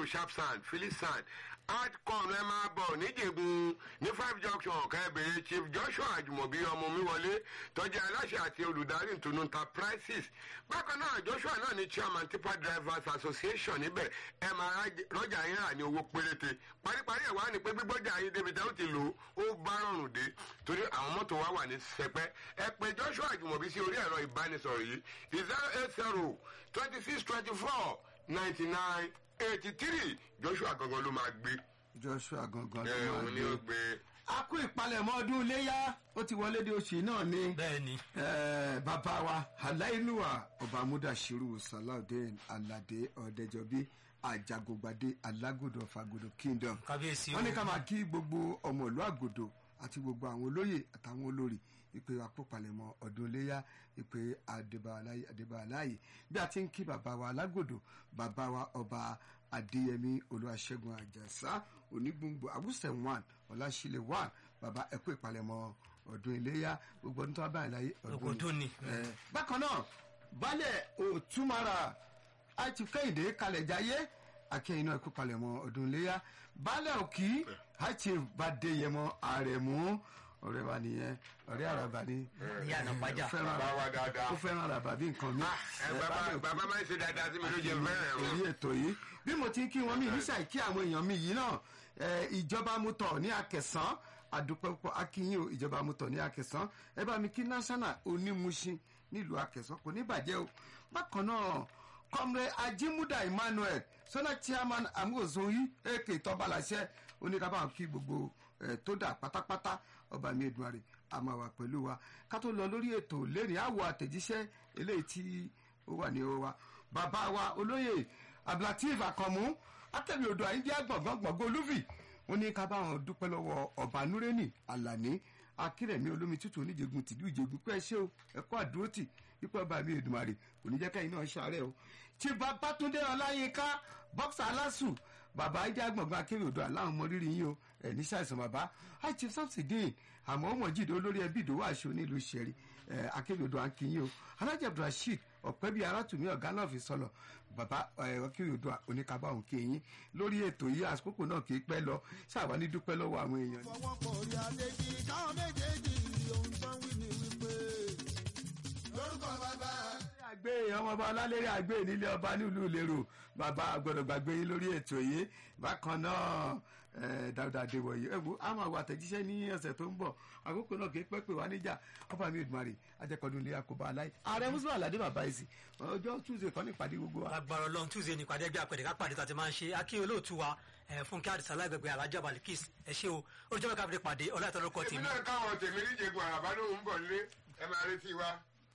sharpsand philipsand adcom ẹ máa bọ̀ níjẹ̀gùn ní five junction kẹ́bẹ̀rẹ̀ chief joshua àjùmọ̀bí ọmọ mi wọlé tọ́jú aláṣẹ àti olùdarí ìtùnú enterprises bákan náà joshua náà ní chairman tipa drivers association níbẹ̀ ẹ máa rọ́jà yín rà ní owó péréte paríparí ẹ̀ wá ní pé gbígbọ́jà yín débi tẹ́ ó ti lò ó bá rọrùn dé torí àwọn mọ́tò wa wà ní sẹpẹ́ ẹ pé joshua àjùmọ̀bí sí orí ẹ̀rọ ìbánisọ̀rọ̀ yìí zero eight zero twenty six twenty four ninety nine eighty three joshua gangan ló máa gbé. joshua gangan ẹ ló òun ni ó máa gbé. gbé. a kú ìpalẹ̀mọ́ ọdún iléyà ó ti wọlé de oṣù náà ni. bẹ́ẹ̀ni Eh, bàbá wa aláìlúwà ọba amúdàṣírù salaudeen alade ọ̀dẹ́jọbí ajagungbadé alágòdò fagodo kingdom. kábíyèsí wọ́n ní ká máa kí gbogbo ọmọ ìlú àgòdò àti gbogbo àwọn olóyè àtàwọn olórí ìpè àpòpalẹ̀mọ́ ọdún iléyà ìpè àdébàláyè bí a ti ń kí bàbá wa alágòdò bàbá wa ọba adéyẹmí olúwaṣẹ́gun àjàsá onígbòǹgbò àwùsẹ̀ one ọ̀làṣílẹ̀ one bàbá ẹ̀kú ìpalẹ̀mọ́ ọdún iléyà gbogbo ọdún tó wá báyìí láyé ọdún ni Eh, bákan náà baálẹ̀ òtúmọ̀ra àti kẹ́hìndé kalẹ̀ jayé akẹ́yìn náà kó palẹ̀ mọ́ ọdún iléyà baálẹ̀ òkì àti bàdéyẹmọ àrẹ̀mú ọ̀rẹ́ wa nìyẹn ọ̀rẹ́ àràbà ni Ìyá àná pàjá. ó fẹ́ràn bàbá wa dáadáa. ó fẹ́ràn àràbà bí nǹkan mi ẹ bàbá bàbá máa ń ṣe dáadáa sí mi ló jẹ fẹ́rẹ̀ o. orí ètò yìí bí mo ti ń kí wọn mi nísà kí àwọn èèyàn mi yìí náà eh, ìjọba mu tọ̀ ní akẹsàn àdúpẹ́ púpọ̀ akínyìn o ìjọba mu tọ̀ ní akẹsàn ẹ bá mi kí national onímùsìn nílùú akẹsàn kò ní bàjẹ́ o bákan náà kọ́mrẹ́ ajimuda emmanuel sọ́nà chairman amuozoyi èkè tọ́balàṣẹ oníkàbá kí gbogbo eh, tó dà pátápátá ọba mi èdùmarè a máa wà pẹ̀lú wa ká tó lọ lórí ètò lẹ́rìn àwọ̀ àtẹ̀jíṣẹ́ eléyìí tí ó wà ní ọwọ́ wa bàbá wa olóyè abdulateef akànmú atẹ̀wé odò àyíndíá gbọ̀ngàn gbọ̀ngàn olúfì wọn ní ká bá wọn dúpẹ́ lọ́wọ́ ọba nureni alani akérèmí olómi tútù oníjègùn tìlú ìjègùn pẹ́ ṣé o ẹ̀kọ́ àdúrótì wípé ọba mi èdùmarè kò ní jẹ́ kẹ́yìn náà ṣàárẹ̀ o tí babatunde ọláyínká bọ́ksà alásù bàbá ayíndíá gbọ̀ngàn akérè odò aláwọn ọmọ rírì yín o ẹ̀ ní ṣàìsàn bàbá àìchief samsidin àmọ́ ọmọ jíde olórí ẹbí ìdòwò àṣọ nílùú ìṣẹ̀rí ẹ̀ akérè odò àǹkìyín o alájà abdulrasheed ọ̀pẹ́ bíi arátùmí ọ̀gá náà fi sọ̀lọ̀ bàbá akérè odò oníkàbá òun kéyìn lórí ètò yìí àsìkò náà kì í pẹ́ lọ ṣáà ní dúpẹ́ lọ́wọ́ àwọn èèyàn ni. fọwọ́pọ̀ orí adéjì káwọn méjèèjì ohun tó ń wí ni wípé lórúkọ bàbá. àgbé ọmọ ọba ọlálẹ́rẹ́ àgbé nílé ọba nílùú ìlérò bàbá gbọdọ̀ gbàgbé yín lórí ètò yìí bákan náà eh, dáadáa adéwọ̀yí ẹ wo àwọn àwọn àtẹ̀jíṣẹ́ ní ọ̀sẹ̀ tó ń bọ̀ àkókò náà kì í pẹ́ pé wá níjà ọba mi ìdùmarè ajẹ́kọ̀ọ́dún ilé àkóbá aláì ààrẹ mùsùlùmí aládé bàbá yìí sí ọjọ́ tuesday kan ní ìpàdé gbogbo wa. agbára ọlọrun tuesday ní ìpàdé ẹgbẹ àpẹẹrẹ ká pàdé tàti máa ń ṣe akí olóòtú wa ẹ, fúnkẹ́ àdìsá lágbègbè alájà balikis ẹ ṣé o olùjọba káfíńdé pàdé ọlọ́ọ̀tọ́ lórúkọ èmi tèmi náà káwọn tèmi níjẹ̀gùn àràbá ló ń bọ̀ nílé ẹ máa retí wa.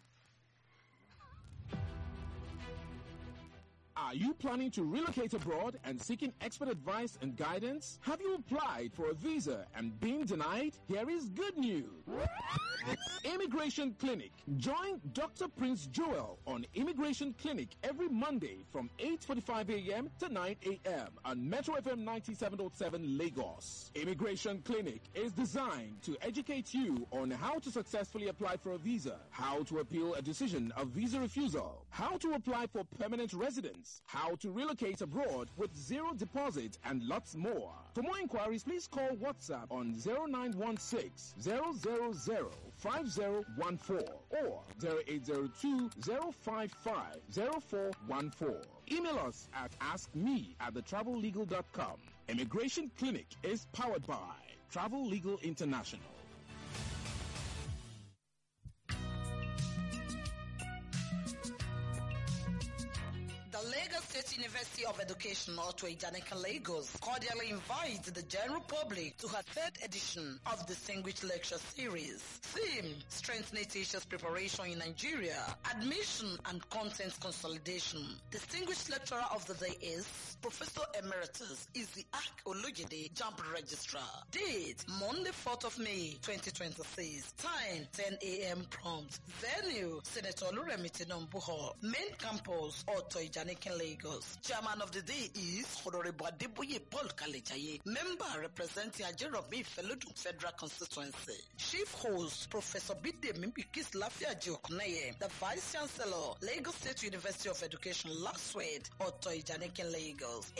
Are you planning to relocate abroad and seeking expert advice and guidance? Have you applied for a visa and been denied? Here is good news. Immigration Clinic. Join Dr. Prince Joel on Immigration Clinic every Monday from 8:45 a.m. to 9 a.m. on Metro FM 97.7 Lagos. Immigration Clinic is designed to educate you on how to successfully apply for a visa, how to appeal a decision of visa refusal, how to apply for permanent residence, how to relocate abroad with zero deposit, and lots more. For more inquiries, please call WhatsApp on 0916 000 5014 or 0802 055 0414. Email us at askme at thetravellegal.com. Immigration Clinic is powered by Travel Legal International. The Lagos State University of Education, Otto Ijanika Lagos, cordially invites the general public to her third edition of Distinguished Lecture Series. Theme, Strengthening Teachers' Preparation in Nigeria, Admission and Content Consolidation. Distinguished Lecturer of the Day is Professor Emeritus Isiaq Olujide, Jump Registrar. Date, Monday, 4th of May, 2026. Time, 10 a.m. prompt. Venue, Senator Oluremi Tinubu Hall. Main campus, Otto Ijanikin, Lagos. Chairman of the day is Honorable Adeboye Paul Kalejaye. Member representing Ajerobi Felodun Federal Constituency. Chief host, Professor Bidemi Bikis Lafia Jiokuneye. The Vice Chancellor, Lagos State University of Education, Last Word, Otto Ijanikin, Lagos.